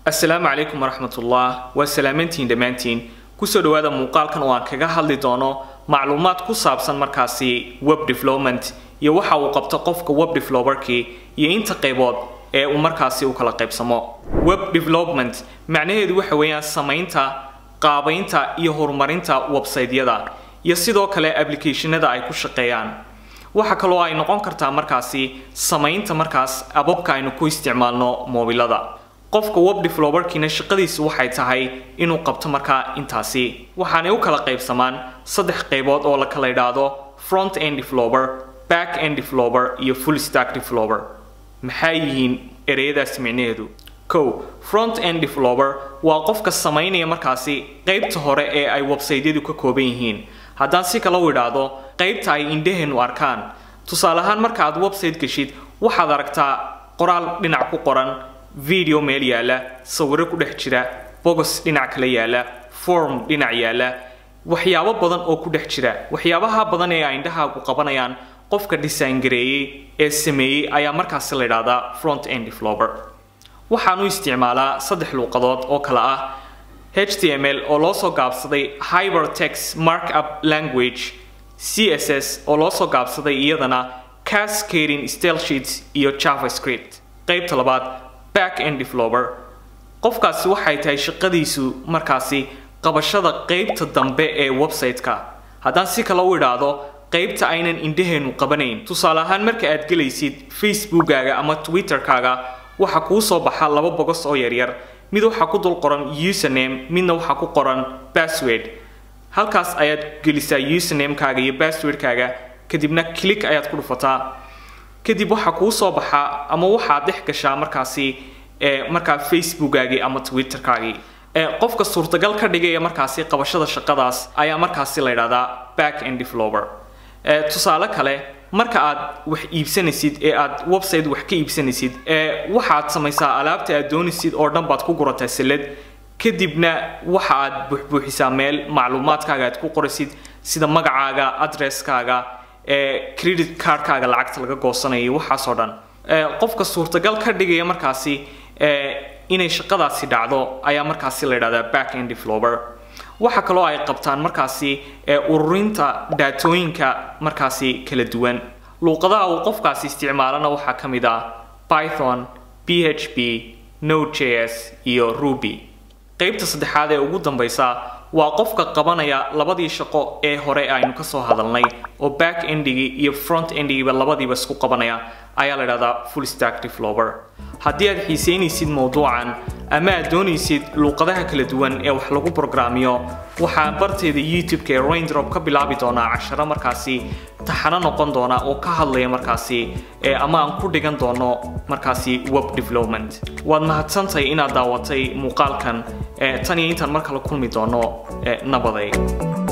assalaamu calaykum waraxmatullah waa salaamantiin dhammaantiin kusoo dhawaada muuqaalkan oo aan kaga hadli doono macluumaad ku saabsan markaasi web development iyo waxa uu qabto qofka web developerkii iyo inta qaybood ee uu markaasi u kala qaybsamo web development macnaheedu waxa weeyaan samaynta qaabaynta iyo horumarinta websaydyada iyo sidoo kale applicationada ay ku shaqeeyaan waxa kaloo ay noqon kartaa markaasi samaynta markaas ababka aynu ku isticmaalno moobilada qofka web developerkiina shaqadiisu waxay tahay inuu qabto markaa intaasi waxaanay u kala qaybsamaan saddex qaybood oo la kala idhaahdo front end developer back end developer iyo full stack developer maxay yihiin ereyadaas micnaheedu kow front end developer waa qofka samaynaya markaasi qaybta hore ee ay websaydyadu ka kooban yihiin haddaan si kale u idhaahdo qaybta ay indhaheenu arkaan tusaale ahaan marka aad website geshid waxaad aragtaa qoraal dhinac ku qoran video meel yaala sawiro ku dhex jira bogos dhinac kale yaala form dhinac yaala waxyaabo badan oo ku dhex jira waxyaabaha badan ee ay indhahaagu qabanayaan qofka design gareeyey ee sameeyey ayaa markaasi la idhaahdaa front end developer waxaan u isticmaalaa saddex luuqadood oo kale ah html oo loo soo gaabsaday hypertext markup language css oo loo soo gaabsaday iyadana cascading style sheets iyo javascript qaybta labaad back end developer qofkaasi waxay tahay shaqadiisu markaasi qabashada qaybta dambe ee website-ka haddaan si kale u idhaahdo qaybta aynan indhaheenu qabanayn tusaale ahaan marka aad gelaysid facebookaaga ama twitterkaaga waxaa kuu soo baxa laba bogos oo yaryar mid waxaa ku dul qoran username midna waxaa ku qoran password halkaas ayaad gelisaa usernamekaaga iyo passwordkaaga kadibna click ayaad ku dhufataa kadib waxaa kuu soo baxaa ama waxaad dhex gashaa markaasi markaa facebookaagii ama twitterkaagii qofka suurtagal ka dhigaya markaasi qabashada shaqadaas ayaa markaasi la ydhahdaa back end developer tusaale kale marka aad wax iibsanaysid ee aad website wax ka iibsanaysid waxaad samaysaa alaabta aad doonaysid oo dhan baad ku gurataa salad kadibna waxa aad buuxbuuxisaa meel macluumaadkaaga aad ku qoraysid sida magacaaga adresskaaga credit cardkaaga lacagta laga goosanayo waxaasoo dhan qofka suurtagal ka dhigaya markaasi inay shaqadaasi dhacdo ayaa markaasi la ydhahdaa back end developer waxa kaloo ay qabtaan markaasi ururinta daatooyinka markaasi kala duwan luuqadaha uu qofkaasi isticmaalana waxaa ka mid ah python php node.js iyo ruby qaybta saddexaad ee ugu dambaysa waa qofka qabanaya labadii shaqo ee hore aynu kasoo hadalnay oo back endigii iyo front endigiiba labadiiba isku qabanaya ayaa la dhahdaa full stack developer haddii aad xiiseynaysid mowduucan ama aad doonaysid luuqadaha kala duwan ee wax lagu brograamiyo waxaa barteeda youtube-ka ee raindrop ka bilaabi doonaa casharo markaasi taxano noqon doona oo ka hadlaya markaasi ama aan ku dhigan doono markaasi web development waad mahadsantahay inaad daawatay muuqaalkan tan iyo intaan mar kale kulmi doono nabaday